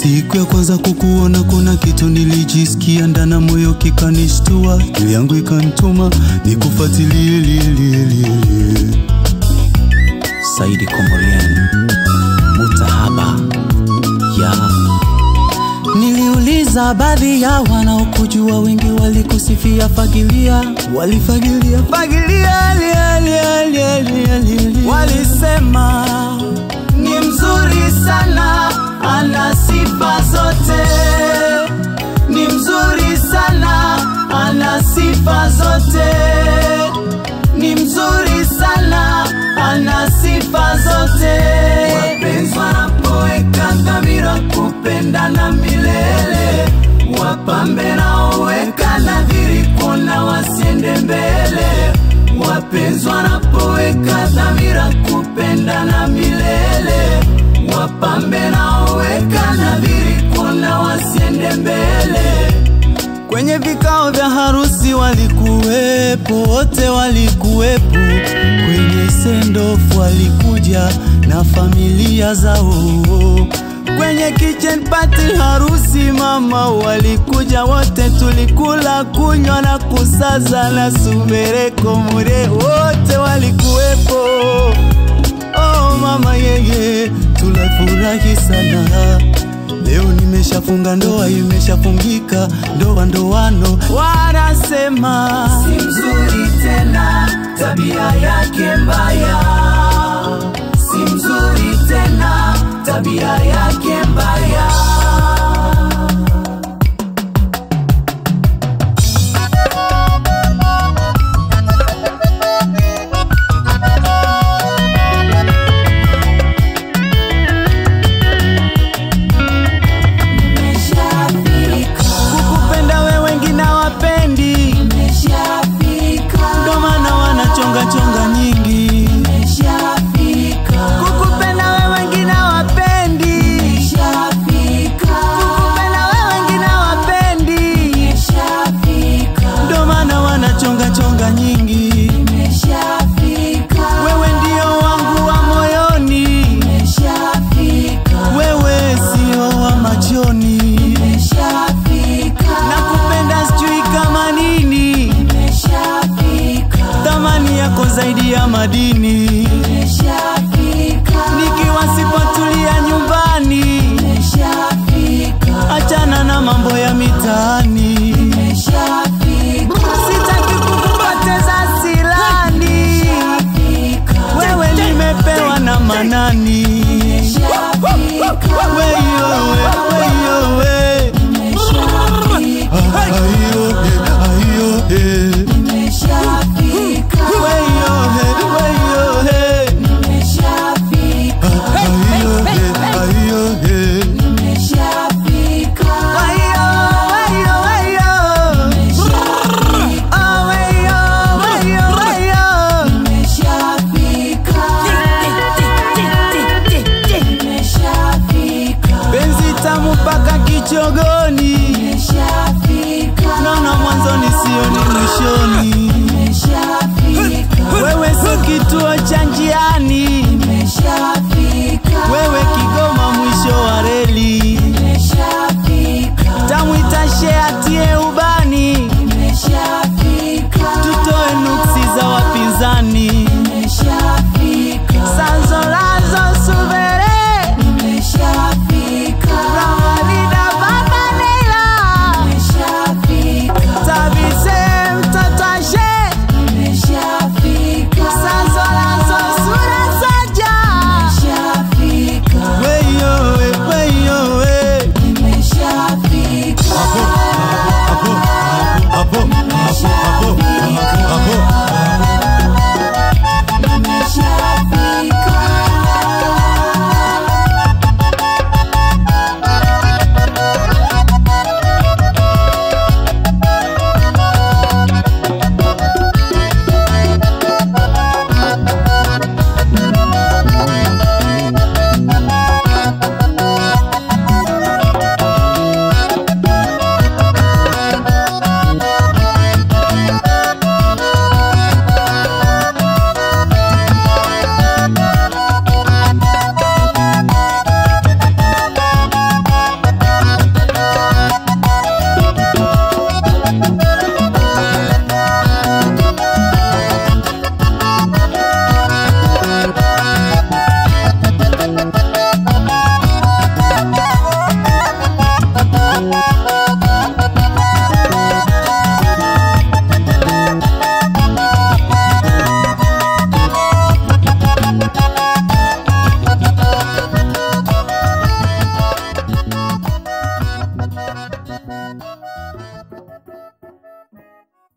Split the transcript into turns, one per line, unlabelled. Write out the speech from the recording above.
Siku ya kwanza kukuona, kuna kitu nilijisikia ndana moyo kikanishtua, akili yangu ikanituma nikufuatilie lie, lie, lie, lie. Saidi Komorian Mutahaba ya Niliuliza baadhi ya wanaokujua, wengi walikusifia, fagilia, walifagilia fagilia, lia, lia, lia, lia, lia, lia. Walisema ni mzuri sana, ana sifa zote, ni mzuri sana, ana sifa zote, ni mzuri sana, ana sifa zote. Wapenzi wanapoweka dhamira kupendana milele, wapambe naoweka nadhiri kuona wasiende mbele. Wapenzi wanapoweka dhamira kupendana milele, wapambe naoweka nadhiri kuona wasiende mbele. Kwenye vikao vya harusi walikuwepo, wote walikuwepo. Kwenye sendofu walikuja na familia zao. Kwenye kitchen party harusi mama walikuja wote, tulikula kunywa na kusaza na sumereko mure, wote walikuwepo. Oh mama yeye, tulafurahi sana. Leo nimeshafunga ndoa, imeshafungika ndoa ndoano, wanasema si mzuri tena, tabia yake mbaya, si mzuri tena, tabia yake mbaya. Kukupenda wewe wengine hawapendi, ndo maana wanachonga chonga nyingi. Kukupenda wewe wengine hawapendi, kukupenda wewe wengine hawapendi, ndo maana wanachonga chonga nyingi. Wewe ndio wangu wa moyoni, wewe sio wa machoni. Nakupenda sijui kama nini, thamani yako zaidi ya madini. Nikiwa sipotulia nyumbani, achana na mambo ya mitaani. Sitaki kukupoteza silani, wewe nimepewa na manani. Weyo we, weyo we. Ah, ayo, eh, ayo, eh. Weyo, eh, weyo, eh. Ah, ayo, eh, ayo, eh. Weyo, weyo, weyo. Ah, weyo, weyo, weyo. Penzi tamu mpaka kichogoni, naona mwanzoni sioni mwishoni. Wewe si kituo cha njiani, wewe